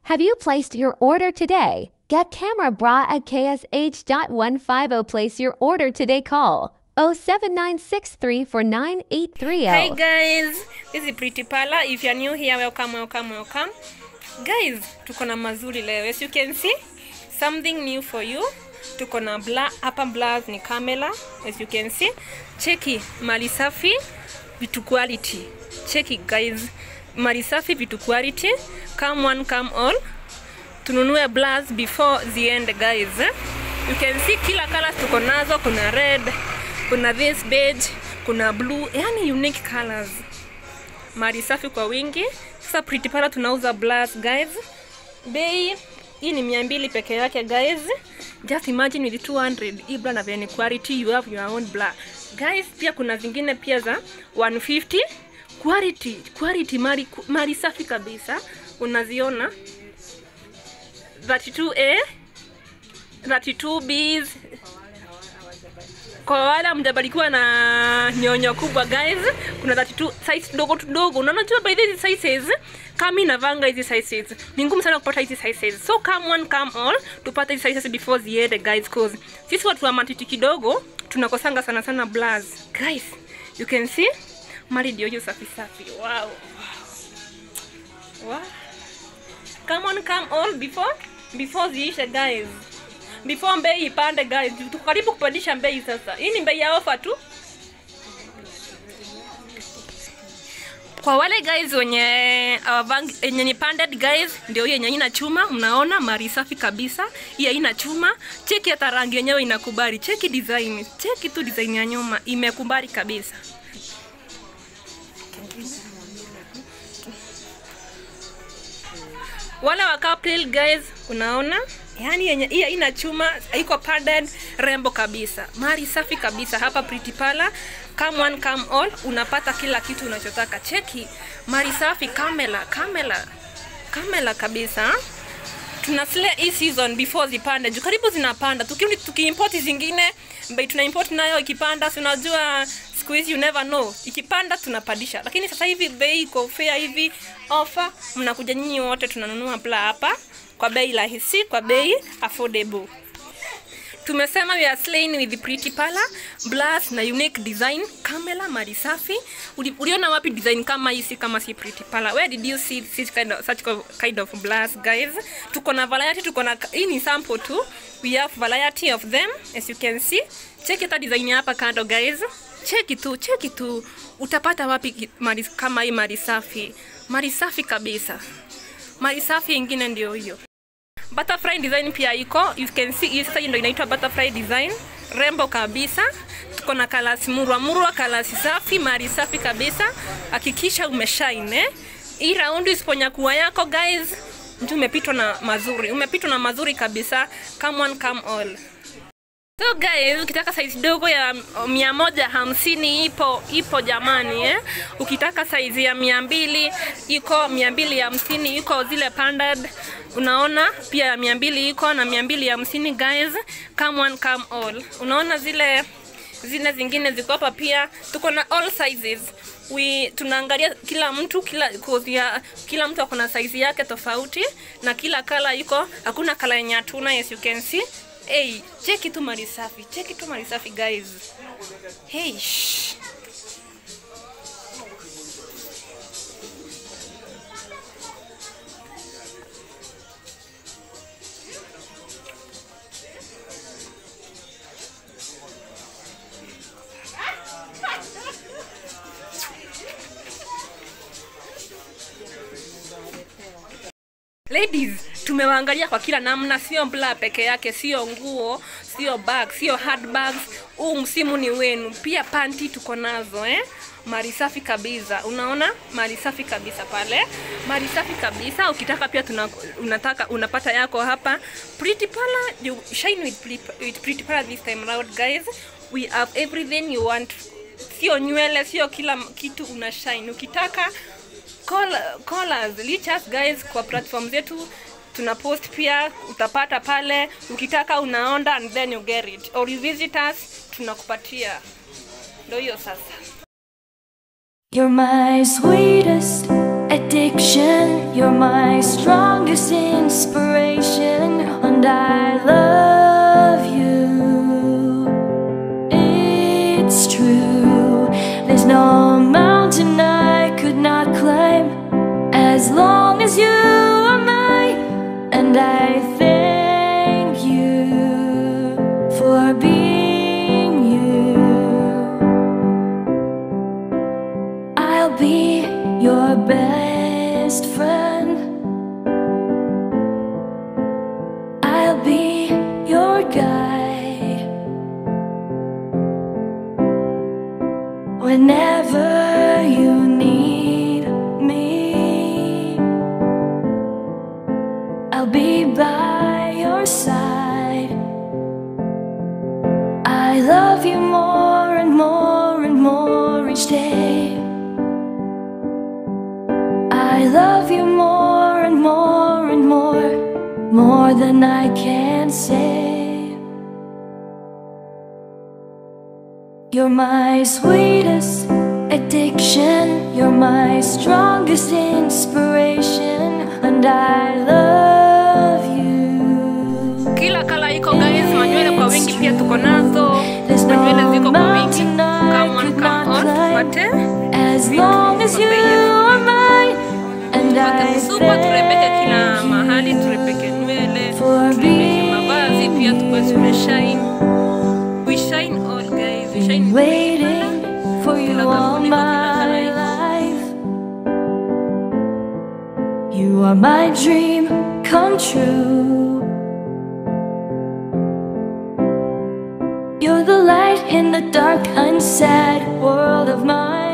Have you placed your order today? Get camera bra at ksh.150. Place your order today. Call 07963 for 9830. Hi guys, this is Pretty Pala. If you're new here, welcome, welcome, welcome. Guys, tuko na mazuri leo. As you can see, something new for you. Tuko na bla, hapa blaz ni Camela. As you can see, cheki mali safi, vitu quality. Cheki guys, mali safi, vitu quality. Come one, come all. Tununue blaz before the end guys. You can see kila colors tuko nazo, kuna red, kuna this beige, kuna blue, yani unique colors. Mali safi kwa wingi. Sasa Pretty Pala tunauza blaz guys. Bei hii ni mia mbili peke yake guys. Just imagine with 200 hii bra na venye quality you have your own bra. Guys, pia kuna zingine pia za 150 quality quality mali, mali safi kabisa unaziona 32A 32Bs kwa wale mjabarikiwa na nyonyo kubwa guys, kuna 32 size dogo tudogo. Na unajua by hizi sizes kama inavanga hizi sizes ni ngumu sana kupata hizi sizes, so come one come all tupate hizi sizes before the end guys, cause sisi watu wa matiti kidogo tunakosanga sana sana blaz guys. You can see mali ndio hiyo safi safi, wow wow. Come on come all before before ziishe guys before bei ipande guys, tuko karibu kupandisha bei sasa. Hii ni bei ya ofa tu. Kwa wale guys wenye awavangi yenye ni panded guys, ndio hiyo yenye ina chuma, mnaona mari safi kabisa. Hii haina chuma. Cheki hata rangi yenyewe inakubali. Cheki design. Cheki tu design ya nyuma imekubali kabisa. Wale wa couple guys, unaona yani yenye hii ina chuma iko padded rembo kabisa mari safi kabisa hapa Pretty Pala come one come all unapata kila kitu unachotaka cheki mari safi kamela kamela kamela kabisa tuna slay hii season before zipande juu karibu zinapanda tukiimport tuki zingine bei tuna import nayo ikipanda si unajua siku hizi you never know ikipanda tunapandisha lakini sasa hivi bei iko fair hivi offer mnakuja nyinyi wote tunanunua pla hapa kwa bei rahisi, kwa bei affordable. Tumesema we are slaying with Pretty Pala, blast na unique design, Camela mali safi. Uli, uliona wapi design kama hii si kama si Pretty Pala? Where did you see such kind of, such kind of blast guys? Tuko na variety, tuko na hii ni sample tu. We have variety of them as you can see. Check hata design hapa kando guys. Cheki tu, cheki tu. Utapata wapi mali kama hii mali safi? Mali safi kabisa. Mali safi ingine ndio hiyo. Butterfly design pia iko. You can see hii sasa ndio inaitwa butterfly design. Rembo kabisa. Tuko na kalasi murwa murwa, kalasi safi, mali safi kabisa. Hakikisha umeshine. Eh? Hii round isiponyakuwa yako guys, mtu umepitwa na mazuri. Umepitwa na mazuri kabisa. Come on come all. So guys, ukitaka size dogo ya mia moja hamsini ipo ipo jamani eh? Ukitaka size ya mia mbili iko mia mbili hamsini iko zile pandad, unaona pia ya mia mbili iko na mia mbili hamsini guys, come one come all. Unaona zile zile zingine ziko hapa pia, tuko na all sizes we tunaangalia kila mtu kila ya, kila mtu akona size yake tofauti na kila kala iko, hakuna kala yenye hatuna, as you can see Hey, cheki tu mali safi, cheki tu mali safi guys. Hey, shh. Ladies, tumewaangalia kwa kila namna, sio bla peke yake, sio nguo, sio bag, sio handbags. Huu msimu ni wenu. Pia panti tuko nazo eh? Mali safi kabisa, unaona mali safi kabisa pale, mali safi kabisa. Ukitaka pia tuna, unataka unapata yako hapa Pretty Pala, you shine with, with Pretty Pala this time round guys. We have everything you want, sio nywele, sio kila kitu una shine. Ukitaka call, call us, reach us guys kwa platform zetu tuna post pia, utapata pale. Ukitaka unaonda and then you get it, or you visit us, tunakupatia. Ndio hiyo sasa. You're my sweetest addiction. You're my strongest in And I thank you for being you. I'll be your best friend. I'll be your guide. Whenever you need me, I'll be by your side. I love you more and more and more each day. I love you more and more and more, more than I can say. You're my sweetest addiction, you're my strongest inspiration, and I love you. kila kala iko guys manywele kwa wingi pia tuko nazo There's no manywele ziko kwa wingi mountain I come on could come not on climb. wate As long as you are mine, and I super turembeke kila thank mahali you turembeke nywele for turembeke mavazi pia tukuwe being tumeshine we shine all guys we shine waiting for you Kila all kampuni kwa kila my kala iko. life. You are my dream come true. You're the light in the dark, unsad world of mine.